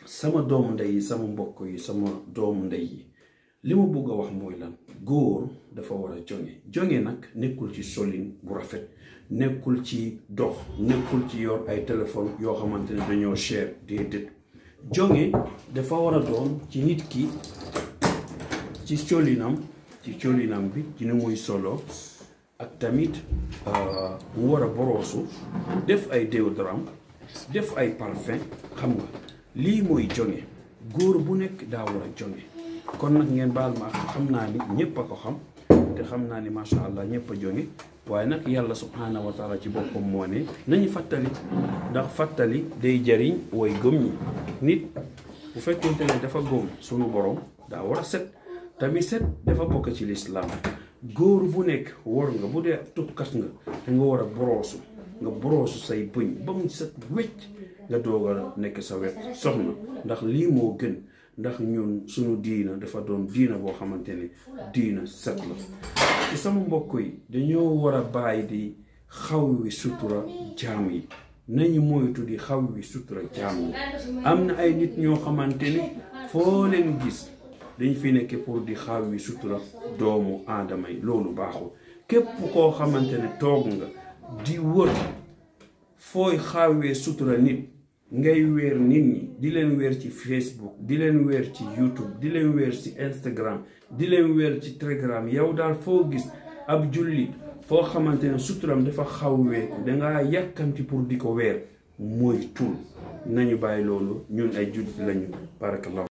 sama doomu ndey yi sama mbokk yi sama doomu ndey yi li ma bëgg a wax mooy lan góor dafa war a jonge jonge nag nekkul ci solin bu rafet nekkul ci dox nekkul ci yor ay téléphone yoo xamante ne dañoo cher déedéet jonge dafa war a doon ci nit ki ci colinam ci colinam bi ci ni muy solo ak tamit mu war a boroosu def ay déodorant def ay parfum xam nga lii mooy jonge góor bu nekk daa war a jonge kon nag ngeen baal ma xam naa ni ñëpp a ko xam te xam naa ni macha allah ñëpp a jonge waaye nag yàlla subhaanahu wa taala ci boppam moo ne nañu fàttali ndax fàttali day jariñ way gëm ñi nit bu fekkente ne dafa gëm sunu borom daa war a set tamit set dafa bokk ci lislaam góor bu nekk war nga bu dee tukkat nga da nga war a boroosu nga boroosu say bëñ ba mu set wecc nga doog a nekk sa wet soxna ndax lii moo gën ndax ñun suñu diina dafa doon diina boo xamante ne diina set la ci sama mbokk yi dañoo war a bàyyi di xaw wi sutura jaam yi nañu moytu di xaw wi sutura jaam yi am na ay nit ñoo xamante ne foo leen gis dañ fi nekk pour di xaw wi sutura doomu aadama yi loolu baaxul képp koo xamante ne toog nga di wër fooy xawee sutura nit ngay weer nit ñi di leen weer ci Facebook di leen weer ci YouTube di leen weer ci Instagram di leen weer ci Telegram yow daal foo gis ab jullit foo xamante ne suturam dafa xawweeku dangaa yàkkamti pour di ko weer mooy tul nañu bàyyi loolu ñun ay jullit lañu barakallahu